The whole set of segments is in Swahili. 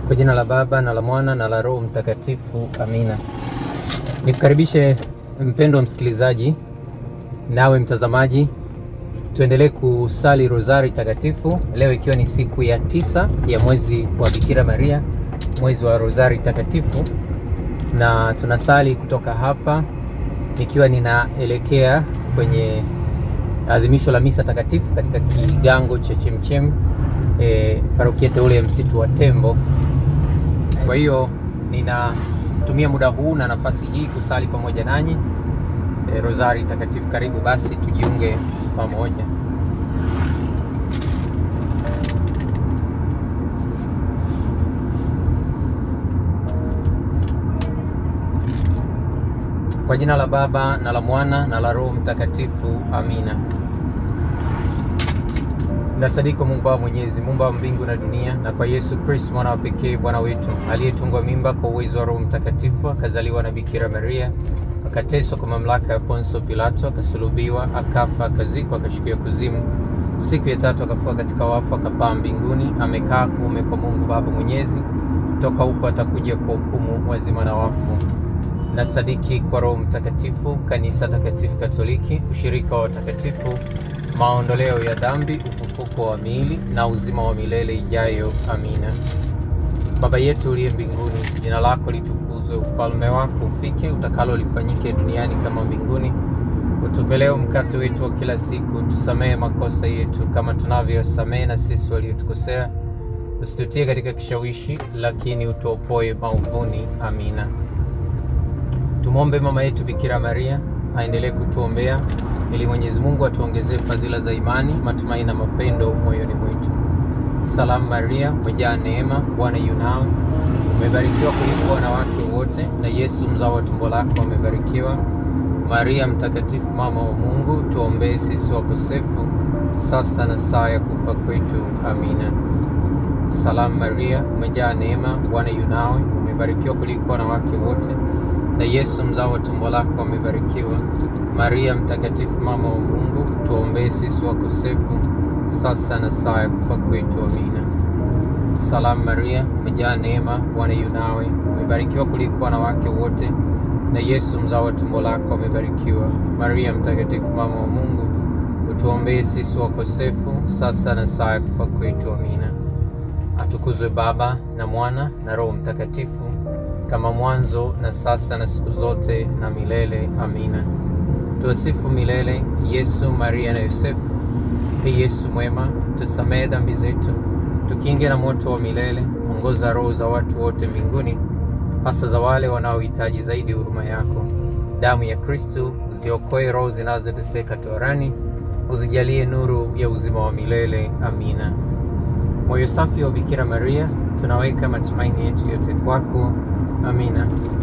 Kwa jina la Baba na la Mwana na la Roho Mtakatifu, amina. Nikukaribishe mpendwa msikilizaji, nawe mtazamaji, tuendelee kusali rozari takatifu leo, ikiwa ni siku ya tisa ya mwezi wa Bikira Maria, mwezi wa rozari takatifu, na tunasali kutoka hapa nikiwa ninaelekea kwenye adhimisho la misa takatifu katika kigango cha Chemchem e, parokia teule ya msitu wa Tembo. Kwa hiyo ninatumia muda huu na nafasi hii kusali pamoja nanyi e, rozari takatifu. Karibu basi tujiunge pamoja. Kwa jina la Baba na la Mwana na la Roho Mtakatifu, amina. Nasadiki Mungu Baba Mwenyezi, muumba wa mbingu na dunia, na kwa Yesu Kristo mwana wa pekee Bwana wetu, aliyetungwa mimba kwa uwezo wa Roho Mtakatifu, akazaliwa na Bikira Maria, akateswa kwa mamlaka ya Ponso Pilato, akasulubiwa, akafa, akazikwa, akashukia kuzimu, siku ya tatu akafuka katika wafu, akapaa mbinguni, amekaa kuume kwa Mungu Baba Mwenyezi, toka huko atakuja kwa hukumu wazima na wafu. Na sadiki kwa Roho Mtakatifu, kanisa takatifu Katoliki, ushirika wa watakatifu, maondoleo ya dhambi, ufufuko wa miili na uzima wa milele ijayo. Amina. Baba yetu uliye mbinguni, jina lako litukuzwe, ufalme wako ufike, utakalo lifanyike duniani kama mbinguni. Utupe leo mkate wetu wa kila siku, tusamehe makosa yetu kama tunavyosamehe na sisi waliotukosea, usitutie katika kishawishi, lakini utuopoe maovuni. Amina. Tumwombe mama yetu Bikira Maria aendelee kutuombea ili Mwenyezi Mungu atuongezee fadhila za imani, matumaini na mapendo moyoni mwetu. Salamu Maria, umejaa neema, Bwana yu nawe, umebarikiwa kuliko wanawake wote, na Yesu mzao wa tumbo lako amebarikiwa. Maria Mtakatifu, mama wa Mungu, tuombee sisi wakosefu, sasa na saa ya kufa kwetu. Amina. Salamu Maria, umejaa neema, Bwana yu nawe, umebarikiwa kuliko wanawake wote na Yesu mzao wa tumbo lako amebarikiwa. Maria Mtakatifu, mama wa Mungu, tuombee sisi wakosefu, sasa na saa ya kufa kwetu. Amina. Salamu Maria, umejaa neema, Bwana yu nawe, umebarikiwa kuliko wanawake wote, na Yesu mzao wa tumbo lako amebarikiwa. Maria Mtakatifu, mama wa Mungu, utuombee sisi wakosefu, sasa na saa ya kufa kwetu. Amina. Atukuzwe Baba na Mwana na Roho Mtakatifu kama mwanzo na sasa na siku zote na milele. Amina. Tuwasifu milele Yesu, Maria na Yosefu. Ee Yesu mwema, tusamehe dhambi zetu, tukinge na moto wa milele, ongoza roho za watu wote mbinguni, hasa za wale wanaohitaji zaidi huruma yako. Damu ya Kristu uziokoe roho zinazoteseka toharani, uzijalie nuru ya uzima wa milele. Amina. Moyo safi wa Bikira Maria, tunaweka matumaini yetu yote kwako. Amina.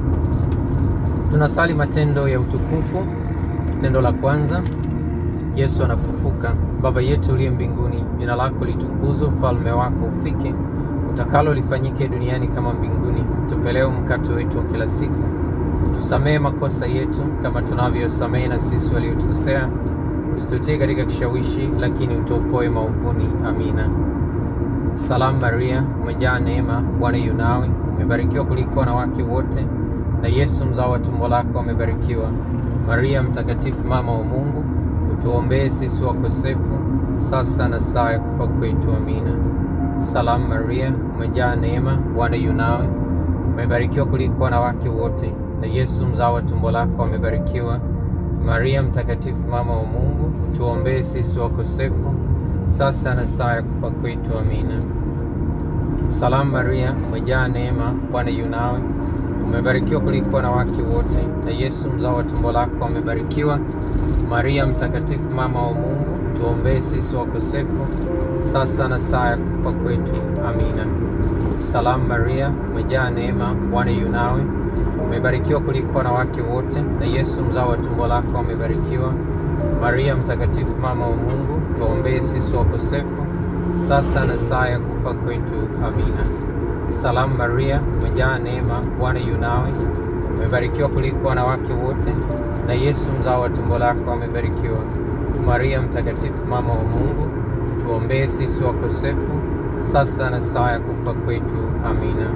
Tunasali matendo ya utukufu. Tendo la kwanza, Yesu anafufuka. Baba yetu uliye mbinguni, jina lako litukuzwe, ufalme wako ufike, utakalo lifanyike duniani kama mbinguni. Tupe leo mkate wetu wa kila siku, tusamehe makosa yetu kama tunavyosamehe na sisi waliotukosea, usitutie katika kishawishi, lakini utuopoe maovuni. Amina. Salamu Maria, umejaa neema, Bwana yu nawe umebarikiwa kuliko wanawake wote, na Yesu mzao wa tumbo lako amebarikiwa. Maria Mtakatifu, mama wa Mungu, utuombee sisi wakosefu, sasa na saa ya kufa kwetu. Amina. Salamu Maria, umejaa neema, Bwana yu nawe, umebarikiwa kuliko wanawake wote, na Yesu mzao wa tumbo lako amebarikiwa. Maria Mtakatifu, mama wa Mungu, utuombee sisi wakosefu, sasa na saa ya kufa kwetu. Amina. Salamu Maria, umejaa neema, Bwana yu nawe, umebarikiwa kuliko wanawake wote, na Yesu mzao wa tumbo lako amebarikiwa. Maria Mtakatifu, mama wa Mungu, tuombee sisi wakosefu, sasa na saa ya kufa kwetu. Amina. Salamu Maria, umejaa neema, Bwana yu nawe, umebarikiwa kuliko wanawake wote, na Yesu mzao wa tumbo lako amebarikiwa. Maria Mtakatifu, mama wa Mungu, tuombee sisi wakosefu sasa na saa ya kufa kwetu. Amina. Salamu Maria, umejaa neema, Bwana yu nawe, umebarikiwa kuliko wanawake wote, na Yesu mzao wa tumbo lako amebarikiwa. Maria Mtakatifu, mama wa Mungu, tuombee sisi wakosefu, sasa na saa ya kufa kwetu. Amina.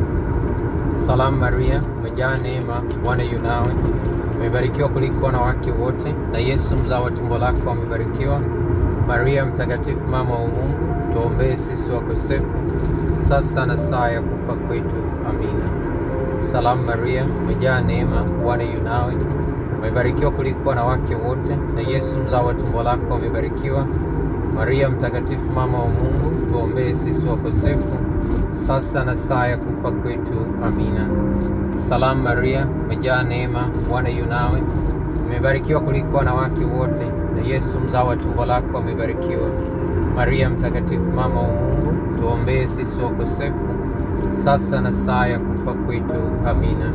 Salamu Maria, umejaa neema, Bwana yu nawe, umebarikiwa kuliko wanawake wote, na Yesu mzao wa tumbo lako amebarikiwa. Maria Mtakatifu, mama wa Mungu, tuombee sisi wakosefu, sasa na saa ya kufa kwetu. Amina. Salamu Maria, umejaa neema, Bwana yu nawe, umebarikiwa kuliko wanawake wote, na Yesu mzao wa tumbo lako amebarikiwa. Maria Mtakatifu, mama wa Mungu, tuombee sisi wakosefu, sasa na saa ya kufa kwetu. Amina. Salamu Maria, umejaa neema, Bwana yu nawe, umebarikiwa kuliko wanawake wote, na Yesu mzao wa tumbo lako amebarikiwa. Maria Mtakatifu, mama wa Mungu, tuombee sisi wakosefu, sasa na saa ya kufa kwetu. Amina.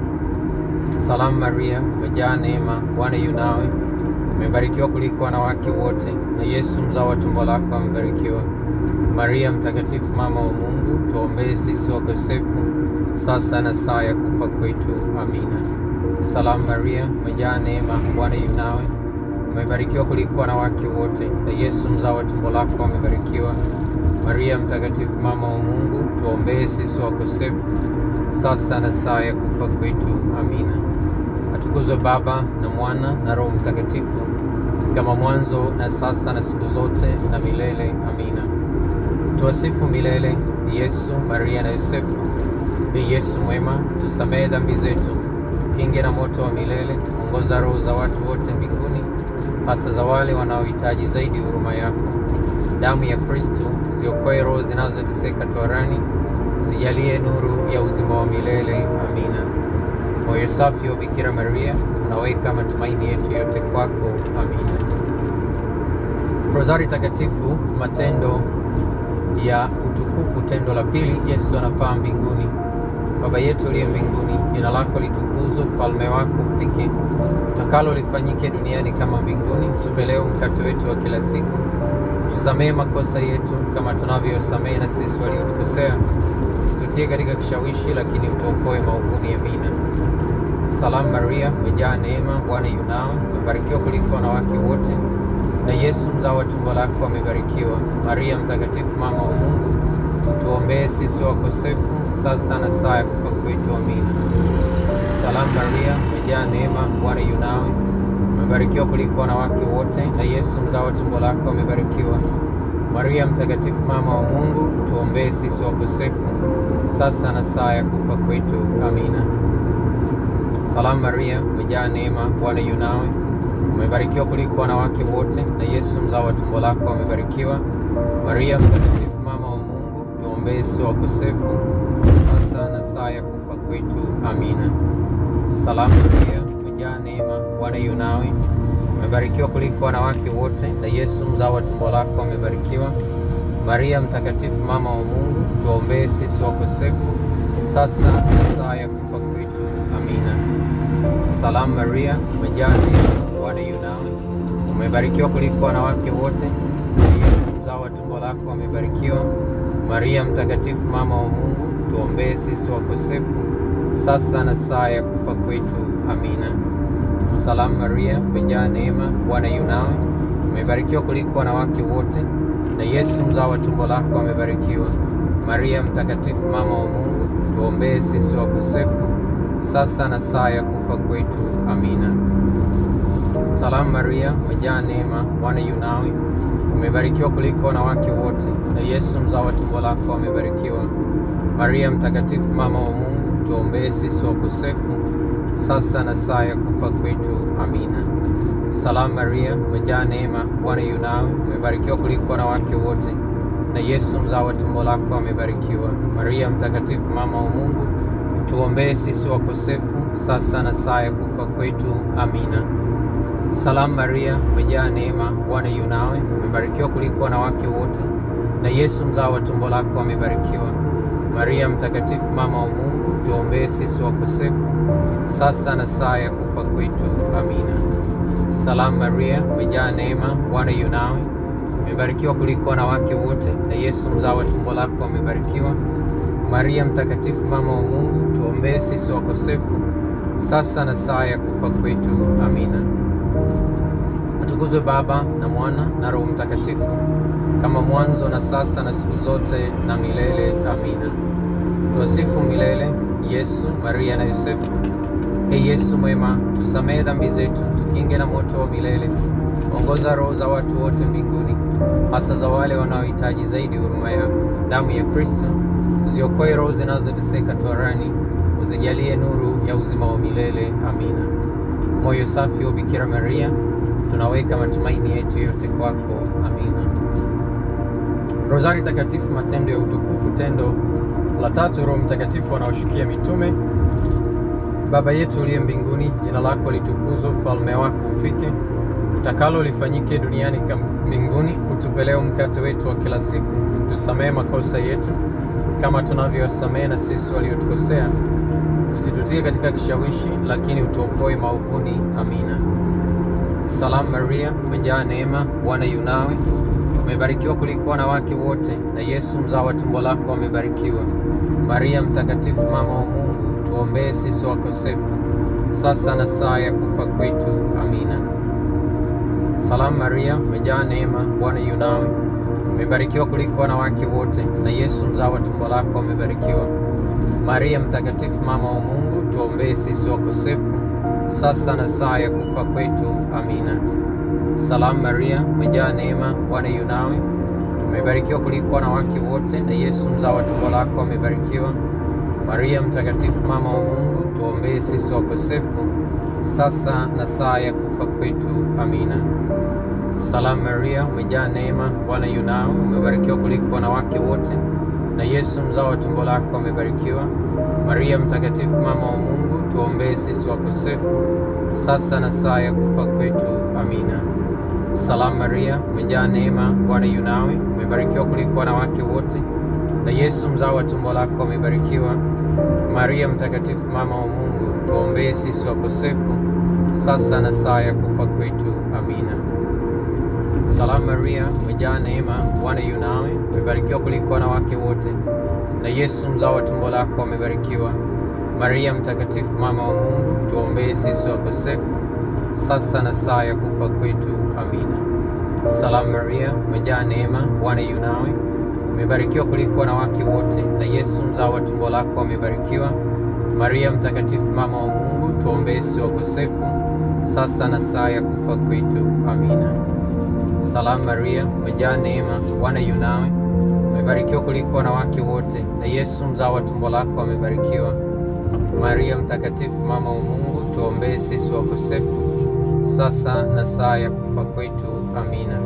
Salamu Maria, umejaa neema, Bwana yu nawe, umebarikiwa kuliko wanawake wote, na Yesu mzao wa tumbo lako amebarikiwa. Maria Mtakatifu, mama wa Mungu, tuombee sisi wakosefu, sasa na saa ya kufa kwetu. Amina. Salamu Maria, umejaa neema, Bwana yu nawe, umebarikiwa kuliko wanawake wote, na Yesu mzao wa tumbo lako amebarikiwa. Maria Mtakatifu, mama wa Mungu, tuombee sisi wakosefu, sasa na saa ya kufa kwetu. Amina. Atukuzwe Baba na Mwana na Roho Mtakatifu, kama mwanzo na sasa na siku zote na milele. Amina. Tuwasifu milele Yesu, Maria na Yosefu. Ee Yesu mwema, tusamehe dhambi zetu, kinge na moto wa milele, ongoza roho za watu wote mbinguni, hasa za wale wanaohitaji zaidi huruma yako. Damu ya Kristo ziokoe roho zinazoteseka toharani, zijalie nuru ya uzima wa milele. Amina. Moyo safi wa Bikira Maria, unaweka matumaini yetu yote kwako. Amina. Rozari Takatifu, matendo ya utukufu. Tendo la pili, Yesu anapaa mbinguni. Baba yetu uliye mbinguni, jina lako litukuzwe, ufalme wako ufike, utakalo lifanyike duniani kama mbinguni. Tupe leo mkate wetu wa kila siku, tusamehe makosa yetu kama tunavyosamehe na sisi waliotukosea, usitutie katika kishawishi, lakini utuokoe maovuni. Amina. Salamu Maria, umejaa neema, Bwana yu nawe, umebarikiwa kuliko wanawake wote na Yesu mzao wa tumbo lako amebarikiwa. Maria Mtakatifu, mama wa Mungu, tuombee sisi wakosefu, sasa na saa ya kufa kwetu. Amina. Salamu Maria, umejaa neema, Bwana yu nawe, umebarikiwa kuliko wanawake wote, na Yesu mzao wa tumbo lako amebarikiwa. Maria Mtakatifu, mama wa Mungu, tuombee sisi wakosefu, sasa na saa ya kufa kwetu. Amina. Salamu Maria, umejaa neema, Bwana yu nawe umebarikiwa kuliko wanawake wote, na Yesu mzao wa tumbo lako amebarikiwa. Maria Mtakatifu, mama wa Mungu, tuombee sisi wakosefu, sasa na saa ya kufa kwetu. Amina. Salamu Maria, umejaa neema, Bwana yu nawe, umebarikiwa kuliko wanawake wote, na Yesu mzao wa tumbo lako amebarikiwa. Maria Mtakatifu, mama wa Mungu, tuombee sisi wakosefu, sasa na saa ya kufa kwetu. Amina. Salamu Maria, umejaa neema Bwana yu nawe, umebarikiwa kuliko wanawake wote, na Yesu mzao wa tumbo lako amebarikiwa. Maria Mtakatifu, mama wa Mungu, tuombee sisi wakosefu, sasa na saa ya kufa kwetu. Amina. Salamu Maria, umejaa neema, Bwana yu nawe, umebarikiwa kuliko wanawake wote, na Yesu mzao wa tumbo lako amebarikiwa. Maria Mtakatifu, mama wa Mungu, tuombee sisi wakosefu, sasa na saa ya kufa kwetu. Amina. Salamu Maria, umejaa neema, Bwana yu nawe, umebarikiwa kuliko wanawake wote, na Yesu mzao wa tumbo lako amebarikiwa. Maria Mtakatifu, mama wa Mungu, tuombee sisi wakosefu, sasa na saa ya kufa kwetu. Amina. Salamu Maria, umejaa neema, Bwana yu nawe, umebarikiwa kuliko wanawake wote, na Yesu mzao wa tumbo lako amebarikiwa. Maria Mtakatifu, mama wa Mungu, tuombee sisi wakosefu, sasa na saa ya kufa kwetu. Amina. Salamu Maria, umejaa neema, Bwana yu nawe, umebarikiwa kuliko wanawake wote, na Yesu mzao wa tumbo lako amebarikiwa. Maria Mtakatifu, mama wa Mungu, tuombee sisi wakosefu, sasa na saa ya kufa kwetu. Amina. Salamu Maria, umejaa neema, Bwana yu nawe, umebarikiwa kuliko wanawake wote, na Yesu mzao wa tumbo lako amebarikiwa. Maria Mtakatifu, mama wa Mungu, tuombee sisi wakosefu, sasa na saa ya kufa kwetu. Amina. Atukuzwe Baba na Mwana na Roho Mtakatifu, kama mwanzo na sasa na siku zote na milele. Amina. Tuwasifu milele Yesu, Maria na Yosefu. E Yesu mwema, tusamehe dhambi zetu, tukinge na moto wa milele. Ongoza roho za watu wote mbinguni, hasa za wale wanaohitaji zaidi huruma yako. Damu ya Kristo ziokoe roho zinazoteseka toharani, uzijalie nuru ya uzima wa milele. Amina. Moyo safi wa Bikira Maria, tunaweka matumaini yetu yote kwako. Amina. Rozari Takatifu, matendo ya utukufu. Tendo la tatu, Roho Mtakatifu anaoshukia mitume. Baba yetu uliye mbinguni, jina lako litukuzwe, ufalme wako ufike, utakalo lifanyike duniani kama mbinguni. Utupe leo mkate wetu wa kila siku, tusamehe makosa yetu kama tunavyowasamehe na sisi waliotukosea, usitutie katika kishawishi, lakini utuokoe maovuni. Amina. Salamu Maria, umejaa neema, Bwana yu nawe, umebarikiwa kuliko wanawake wote, na Yesu mzao wa tumbo lako amebarikiwa. Maria Mtakatifu, mama wa Mungu, tuombee sisi wakosefu, sasa na saa ya kufa kwetu. Amina. Salamu Maria, umejaa neema, Bwana yu nawe, umebarikiwa kuliko wanawake wote, na Yesu mzao wa tumbo lako amebarikiwa. Maria Mtakatifu, mama wa Mungu, tuombee sisi wakosefu, sasa na saa ya kufa kwetu. Amina. Salamu Maria, umejaa neema, Bwana yu nawe, umebarikiwa kuliko wanawake wote, na Yesu mzao wa tumbo lako amebarikiwa. Maria Mtakatifu, mama wa Mungu, tuombee sisi wakosefu, sasa na saa ya kufa kwetu. Amina. Salamu Maria, umejaa neema, Bwana yu nawe, umebarikiwa kuliko wanawake wote, na Yesu mzao wa tumbo lako amebarikiwa. Maria Mtakatifu, mama wa Mungu, tuombee sisi wakosefu, sasa na saa ya kufa kwetu. Amina. Salamu Maria, umejaa neema, Bwana yu nawe, umebarikiwa kuliko wanawake wote, na Yesu mzao wa tumbo lako amebarikiwa. Maria Mtakatifu, mama wa Mungu, tuombee sisi wakosefu, sasa na saa ya kufa kwetu. Amina. Salamu Maria, umejaa neema, Bwana yu nawe, umebarikiwa kuliko wanawake wote, na Yesu mzao wa tumbo lako amebarikiwa. Maria Mtakatifu, mama wa Mungu, tuombee sisi wakosefu, sasa na saa ya kufa kwetu. Amina. Salamu Maria, umejaa neema, Bwana yu nawe, umebarikiwa kuliko wanawake wote, na Yesu mzao wa tumbo lako amebarikiwa. Maria Mtakatifu, mama wa Mungu, tuombee sisi wakosefu, sasa na saa ya kufa kwetu. Amina. Salamu Maria, umejaa neema, Bwana yu nawe, umebarikiwa kuliko wanawake wote, na Yesu mzao wa tumbo lako amebarikiwa. Maria Mtakatifu, mama wa Mungu, tuombee sisi wakosefu, sasa na saa ya kufa kwetu. Amina.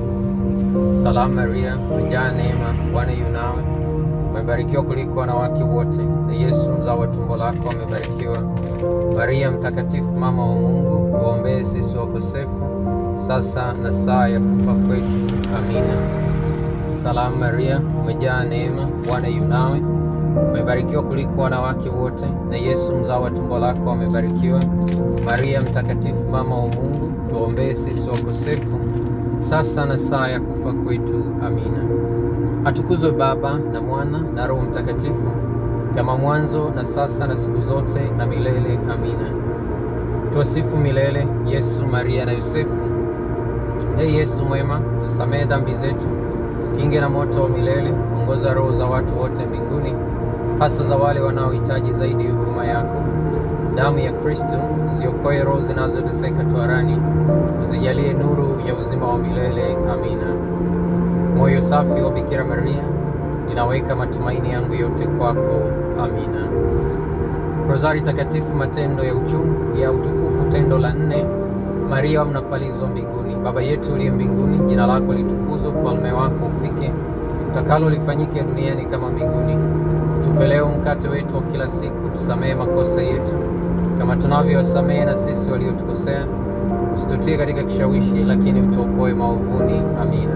Salamu Maria, umejaa neema, Bwana yu nawe, umebarikiwa kuliko wanawake wote, na Yesu mzao wa tumbo lako amebarikiwa. Maria Mtakatifu, mama wa Mungu, tuombee sisi wakosefu sasa na saa ya kufa kwetu. Amina. Salamu Maria, umejaa neema, Bwana yu nawe, umebarikiwa kuliko wanawake wote, na Yesu mzao wa tumbo lako amebarikiwa. Maria Mtakatifu, mama wa Mungu, tuombee sisi wakosefu, sasa na saa ya kufa kwetu. Amina. Atukuzwe Baba na Mwana na Roho Mtakatifu, kama mwanzo na sasa na siku zote na milele. Amina. Tuwasifu milele Yesu, Maria na Yosefu. Ee Yesu mwema, tusamehe dhambi zetu, tukinge na moto wa milele, ongoza roho za watu wote mbinguni, hasa za wale wanaohitaji zaidi huruma yako. Damu ya Kristo ziokoe roho zinazoteseka toharani, uzijalie nuru ya uzima wa milele. Amina. Moyo safi wa Bikira Maria, ninaweka matumaini yangu yote kwako. Amina. Rozari Takatifu, matendo ya uchungu ya utukufu. Tendo la nne Maria mnapalizwa mbinguni. Baba yetu uliye mbinguni, jina lako litukuzwe, ufalme wako ufike, utakalo lifanyike duniani kama mbinguni. Tupe leo mkate wetu wa kila siku, tusamehe makosa yetu kama tunavyowasamehe na sisi waliotukosea, usitutie katika kishawishi, lakini utuokoe maovuni. Amina.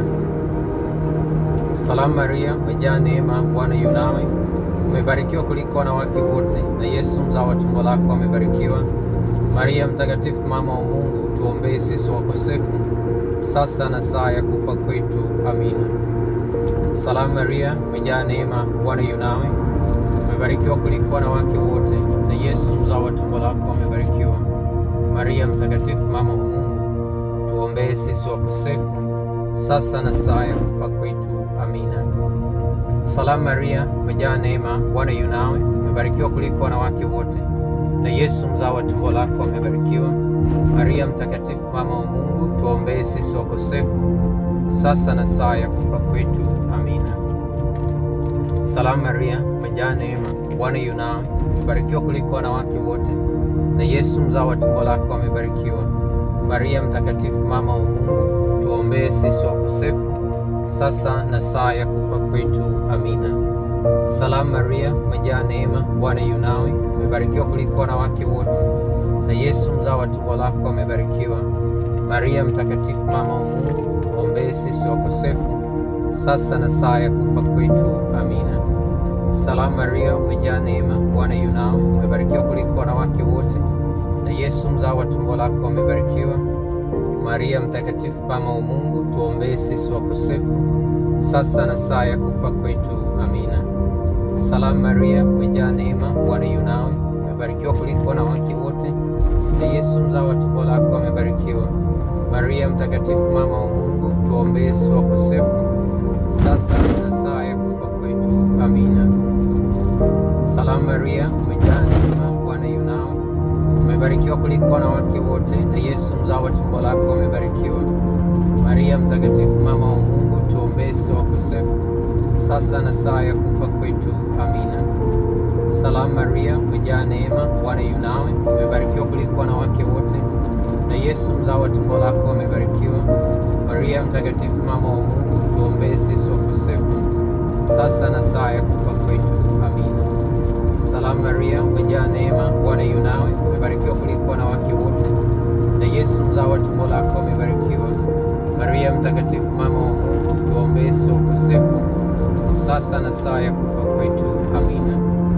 Salamu Maria, umejaa neema, Bwana yu nawe, umebarikiwa kuliko wanawake wote, na Yesu mzao wa tumbo lako amebarikiwa. Maria Mtakatifu, mama wa Mungu, tuombee sisi wakosefu, sasa na saa ya kufa kwetu. Amina. Salamu Maria, umejaa neema, Bwana yu nawe, umebarikiwa kuliko wanawake wote, na Yesu mzao wa tumbo lako amebarikiwa. Maria Mtakatifu, mama wa Mungu, tuombee sisi wakosefu, sasa na saa ya kufa kwetu. Amina. Salamu Maria, umejaa neema, Bwana yu nawe, umebarikiwa kuliko wanawake wote, na Yesu mzao wa tumbo lako amebarikiwa. Maria Mtakatifu, mama wa Mungu, tuombee sisi wakosefu, sasa na saa ya kufa kwetu. Amina. Salamu Maria, umejaa neema, Bwana yu nawe, umebarikiwa kuliko wanawake wote, na Yesu mzao wa tumbo lako amebarikiwa. Maria Mtakatifu, mama wa Mungu, tuombee sisi wakosefu, sasa na saa ya kufa kwetu. Amina. Salamu Maria, umejaa neema, Bwana yu nawe, umebarikiwa kuliko wanawake wote, na Yesu mzao wa tumbo lako amebarikiwa. Maria Mtakatifu, mama wa Mungu, tuombee sisi wakosefu, sasa na saa ya kufa kwetu. Amina. Salamu Maria, umejaa neema, Bwana yu nawe, umebarikiwa kuliko wanawake wote, na Yesu mzao wa tumbo lako amebarikiwa. Maria Mtakatifu, mama wa Mungu, tuombee sisi wakosefu, sasa na saa ya kufa kwetu. Amina. Salamu Maria, umejaa neema, Bwana yu nawe, umebarikiwa kuliko wanawake wote, na Yesu mzao wa tumbo lako amebarikiwa. Maria Mtakatifu, mama wa Mungu, tuombee sisi wakosefu, sasa na saa ya kufa kwetu. Amina. Salamu Maria, umejaa neema, Bwana yu nawe, umebarikiwa kuliko wanawake wote, na Yesu mzao wa tumbo lako amebarikiwa. Maria Mtakatifu, mama wa Mungu, tuombee sisi wakosefu, sasa na saa ya kufa kwetu. Amina. Salamu Maria, umejaa neema, Bwana yu nawe, umebarikiwa kuliko wanawake wote, na Yesu mzao wa tumbo lako amebarikiwa. Maria Mtakatifu, mama wa Mungu, tuombee sisi wakosefu, sasa na saa ya kufa kwetu. Amina. Salamu Maria, umejaa neema, Bwana yu nawe, umebarikiwa kuliko wanawake wote, na Yesu mzao wa tumbo lako amebarikiwa. Maria Mtakatifu, mama wa Mungu, tuombee sisi wakosefu, sasa na saa ya kufa kwetu. Amina.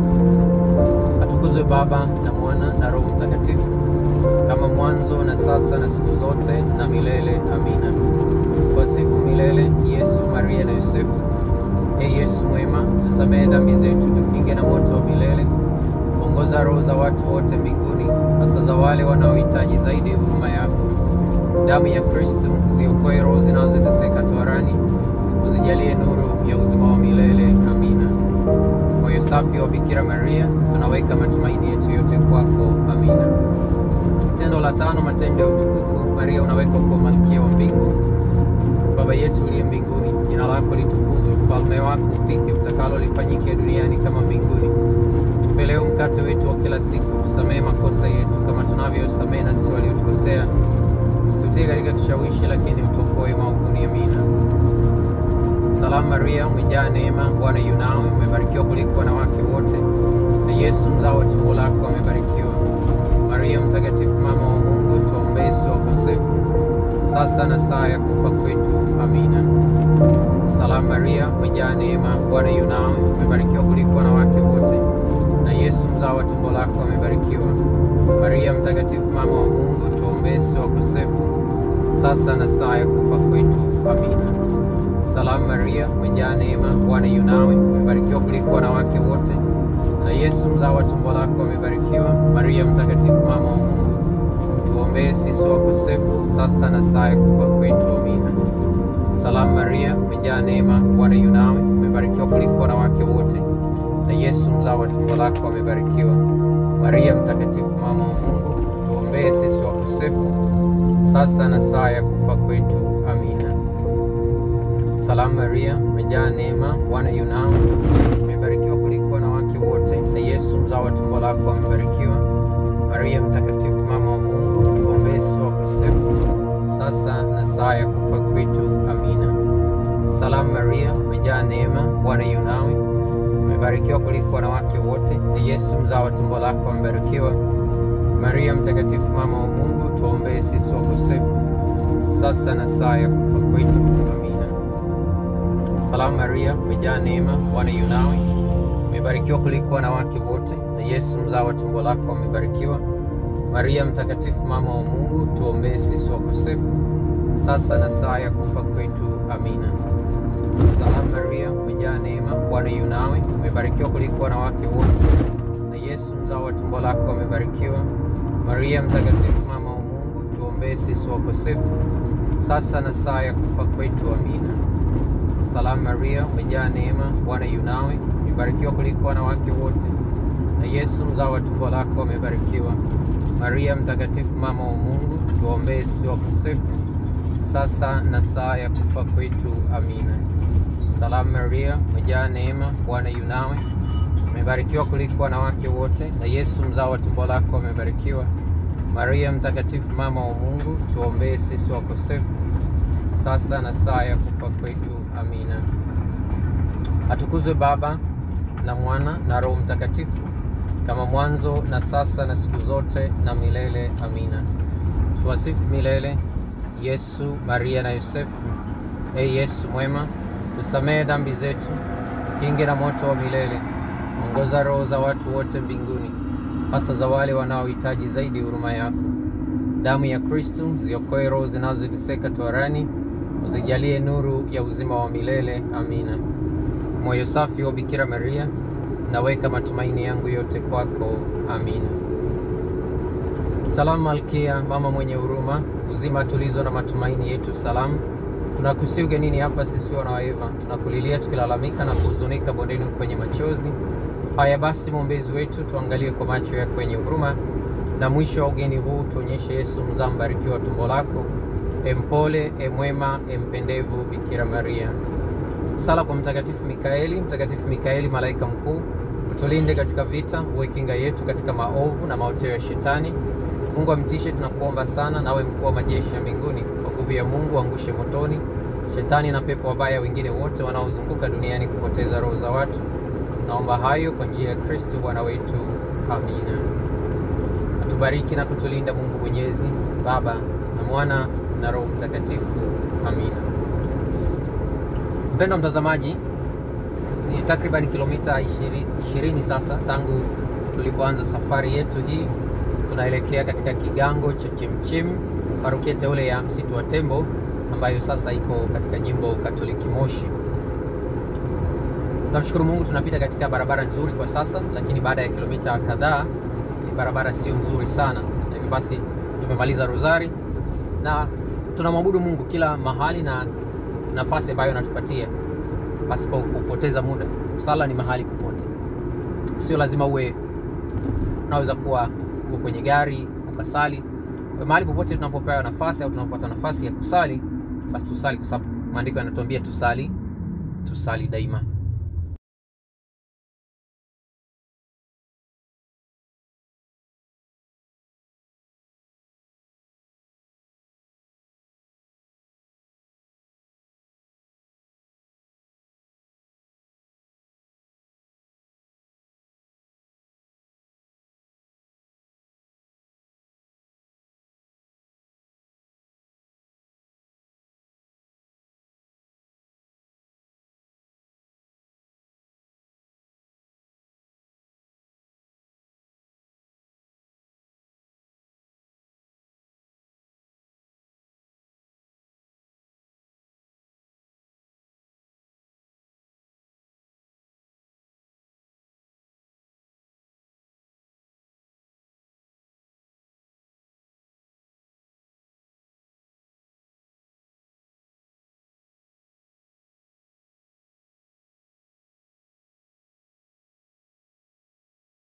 Atukuzwe Baba na Mwana na Roho Mtakatifu, kama mwanzo na sasa na siku zote na milele. Amina. Wasifu milele Yesu, Maria na Yosefu. E Yesu mwema, tusamehe dhambi zetu, tukinge na moto wa milele. Ongoza roho za watu wote mbinguni, hasa za wale wanaohitaji zaidi huruma yako. Damu ya Kristo ziokoe roho zinazoteseka toharani, uzijalie nuru ya uzima wa milele. Amina. Moyo safi wa Bikira Maria, tunaweka matumaini yetu yote kwako. Amina. Tendo la tano, matendo ya utukufu. Maria, unawekwa kuwa malkia wa mbingu. Baba yetu uliye mbinguni, jina lako litukuzwe, ufalme wako ufike, utakalo lifanyike duniani kama mbinguni. Tupe leo mkate wetu wa kila siku, tusamehe makosa yetu kama tunavyosamehe na sisi waliotukosea, usitutie katika kishawishi, lakini utuokoe maovuni. Amina. Salamu Maria, umejaa neema, Bwana yu nawe, umebarikiwa kuliko wanawake wote, na Yesu mzao wa tumbo lako amebarikiwa. Maria Mtakatifu, mama wa Mungu, tuombee sisi wakosefu, sasa na saa ya kufa kwetu. Amina. Salamu Maria, umejaa neema, Bwana yu nawe, umebarikiwa kuliko wanawake wote, na Yesu mzao wa tumbo lako amebarikiwa. Maria Mtakatifu, mama wa Mungu, tuombee sisi wakosefu, sasa na saa ya kufa kwetu. Amina. Salamu Maria, umejaa neema, Bwana yu nawe, umebarikiwa kuliko wanawake wote, na Yesu mzao wa tumbo lako amebarikiwa. Maria Mtakatifu, mama wa Mungu, tuombee sisi wakosefu, sasa na saa ya kufa kwetu. Amina. Salamu Maria, umejaa neema, Bwana yu nawe, umebarikiwa kuliko wanawake wote, na Yesu mzao wa tumbo lako amebarikiwa. Maria Mtakatifu, mama wa Mungu, tuombee sisi wakosefu, sasa na saa ya kufa kwetu. Amina. Salamu Maria, umejaa neema, Bwana yu nawe, umebarikiwa kuliko wanawake wote, na Yesu mzao wa tumbo lako amebarikiwa. Maria Mtakatifu, mama wa Mungu, tuombee sisi wakosefu, sasa na saa ya kufa kwetu. Amina. Salamu Maria, umejaa neema, Bwana yu nawe, umebarikiwa kuliko wanawake wote, na Yesu mzao wa tumbo lako amebarikiwa. Maria Mtakatifu, mama wa Mungu, tuombee sisi wakosefu, sasa na saa ya kufa kwetu. Amina. Salamu Maria, umejaa neema, Bwana yu nawe, umebarikiwa kuliko wanawake wote, na Yesu mzao wa tumbo lako amebarikiwa. Maria Mtakatifu, mama wa Mungu, tuombee sisi wakosefu, sasa na saa ya kufa kwetu. Amina. Salamu Maria, umejaa neema, Bwana yu nawe, umebarikiwa kuliko wanawake wote, na Yesu mzao wa tumbo lako amebarikiwa. Maria Mtakatifu, mama wa Mungu, tuombee sisi wakosefu, sasa na saa ya kufa kwetu. Amina. Salamu Maria, umejaa neema, Bwana yu nawe, umebarikiwa kuliko wanawake wote, na Yesu mzao wa tumbo lako amebarikiwa. Maria Mtakatifu, mama wa Mungu, tuombee sisi wakosefu, sasa na saa ya kufa kwetu. Amina. Salamu Maria, umejaa neema, Bwana yu nawe, umebarikiwa kuliko wanawake wote, na Yesu mzao wa tumbo lako amebarikiwa. Maria Mtakatifu, mama wa Mungu, tuombee sisi wakosefu, sasa na saa ya kufa kwetu. Amina. Atukuzwe Baba na Mwana na Roho Mtakatifu, kama mwanzo na sasa na siku zote na milele. Amina. Tuwasifu milele Yesu, Maria na Yosefu. E Yesu mwema, tusamehe dhambi zetu, kinge na moto wa milele, ongoza roho za watu wote mbinguni, hasa za wale wanaohitaji zaidi huruma yako. Damu ya Kristu ziokoe roho zinazoteseka toharani, uzijalie nuru ya uzima wa milele. Amina. Moyo safi wa Bikira Maria, naweka matumaini yangu yote kwako. Amina. Salamu Malkia, mama mwenye huruma, uzima tulizo na matumaini yetu, salamu. Tunakusi ugenini hapa sisi wana wa Eva, tunakulilia tukilalamika na kuhuzunika bondeni kwenye machozi haya. Basi mwombezi wetu, tuangalie kwa macho yako yenye huruma, na mwisho wa ugeni huu tuonyeshe Yesu mzaa mbarikiwa wa tumbo lako. Empole, emwema, empendevu Bikira Maria. Sala kwa Mtakatifu Mikaeli. Mtakatifu Mikaeli, malaika mkuu, utulinde katika vita, uwe kinga yetu katika maovu na maoteo ya Shetani. Mungu amtishe, tunakuomba sana, nawe mkuu wa majeshi ya mbinguni, kwa nguvu ya Mungu angushe motoni Shetani na pepo wabaya wengine wote wanaozunguka duniani kupoteza roho za watu. Naomba hayo kwa njia ya Kristo Bwana wetu. Amina. Atubariki na kutulinda Mungu Mwenyezi, Baba na Mwana na Roho Mtakatifu. Amina. Mpendwa mtazamaji, ni takriban kilomita 20 sasa tangu tulipoanza safari yetu hii. Tunaelekea katika kigango cha Chemchem, parokia teule ya Msitu wa Tembo ambayo sasa iko katika jimbo Katoliki Moshi. Tunamshukuru Mungu, tunapita katika barabara nzuri kwa sasa, lakini baada ya kilomita kadhaa barabara sio nzuri sana, na hivyo basi tumemaliza rozari na tunamwabudu Mungu kila mahali na nafasi ambayo anatupatia pasipo kupoteza muda. Sala ni mahali popote, sio lazima uwe, unaweza kuwa uko kwenye gari ukasali mahali popote. Tunapopewa nafasi au tunapopata nafasi ya kusali, basi tusali, kwa sababu maandiko yanatuambia tusali, tusali daima.